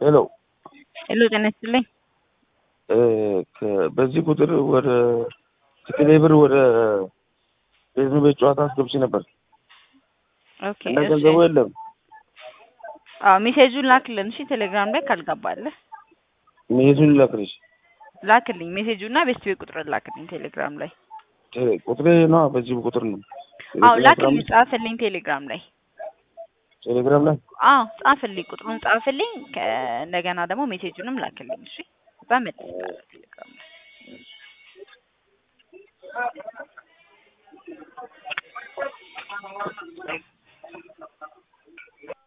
ሄሎ ሄሎ ጤና ይስጥልኝ። በዚህ ቁጥር ወደ ትክሌ ብር ወደ ቤዝኑ ቤት ጨዋታ አስገብቼ ነበር ኦኬ እና እሺ። ገንዘቡ የለም። አዎ ሜሴጁን ላክልን እሺ። ቴሌግራም ላይ ካልገባለህ መሄዱን ላክልሽ። ላክልኝ ሜሴጁና ቤስት ቤት ቁጥር ላክልኝ ቴሌግራም ላይ። ቴሌ- ቁጥሬ ነው በዚህ ቁጥር ነው። አዎ ዘጠኝ አስራ ላክልኝ፣ አምስት ጻፍልኝ ቴሌግራም ላይ። ቴሌግራም ላይ አዎ ጻፍልኝ፣ ቁጥሩን ጻፍልኝ። ከ- እንደገና ደግሞ ሜሴጁንም ላክልኝ እሺ። በመልስ ቴሌግራም ላይ